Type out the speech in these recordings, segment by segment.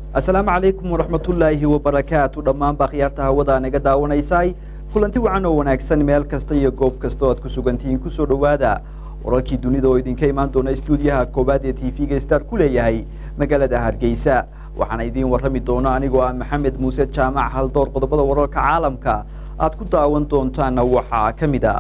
asalaamu calaykum waraxmatullaahi wabarakaatu dhammaanba khiyaarta hawada naga daawanaysay kulanti wacan oo wanaagsan meel kasta iyo goob kasta oo aad ku sugantihiin kusoo dhowaada wararkii dunida oo idinka imaan doona stuudiyaha koowaad ee t v-ga star ku leeyahay magaalada hargeysa waxaana idiin warrami doona anigoo ah maxamed muuse jaamac haldoor qodobada wararka caalamka aad ku daawan doontaana waxaa ka mid a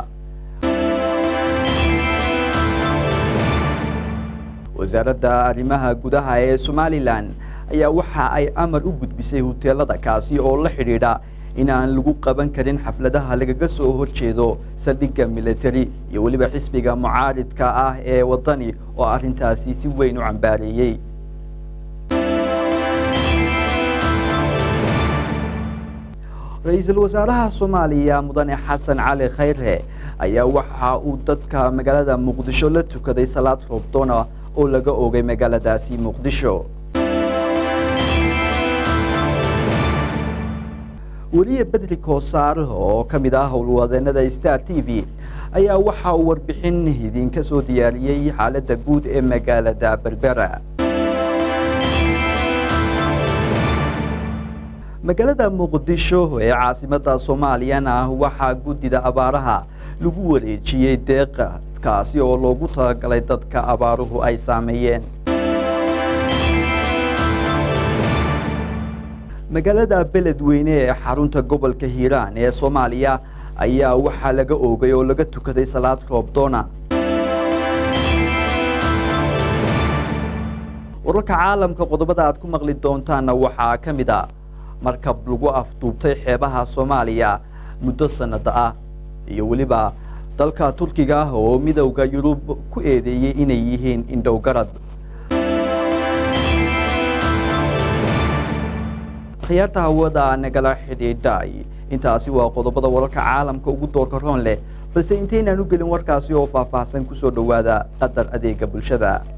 wasaaradda arrimaha gudaha ee somalilan ayaa waxa ay amar u gudbisay huteelada kaasi oo la xidhiidha in aan lagu qaban karin xafladaha lagaga soo horjeedo saldhigga military iyo weliba xisbiga mucaaridka ah ee waddani oo arrintaasi si weyn u cambaareeyey ra-iisul wasaaraha soomaaliya mudane xasan cali khayre ayaa waxa uu dadka magaalada muqdisho la tukaday salaad roobdoona oo laga oogay magaaladaasi muqdisho weliye bedri koosaar oo ka mid ah howlwadeenada star t v ayaa waxa uu warbixin idinka soo diyaariyey xaaladda guud ee magaalada berbera magaalada muqdisho ee caasimada soomaaliyana waxaa guddida abaaraha lagu wareejiyey deeqa kaasi oo loogu talagalay dadka abaaruhu ay saameeyeen magaalada beledweyne ee xarunta gobolka hiiraan ee soomaaliya ayaa waxaa laga oogay oo laga tukaday salaad roobdoona wararka caalamka qodobada aad ku maqli doontaanna waxaa ka mid a markab lagu afduubtay xeebaha soomaaliya muddo sanada ah iyo weliba dalka turkiga ah oo midowda yurub ku eedeeyey inay yihiin indhowgarad khiyaarta hawada nagala xidhiidhay intaasi waa qodobada wararka caalamka ugu doorka roon leh balse intaynaan u gelin warkaasi oo faahfaahsan kusoo dhowaada qadar adeega bulshada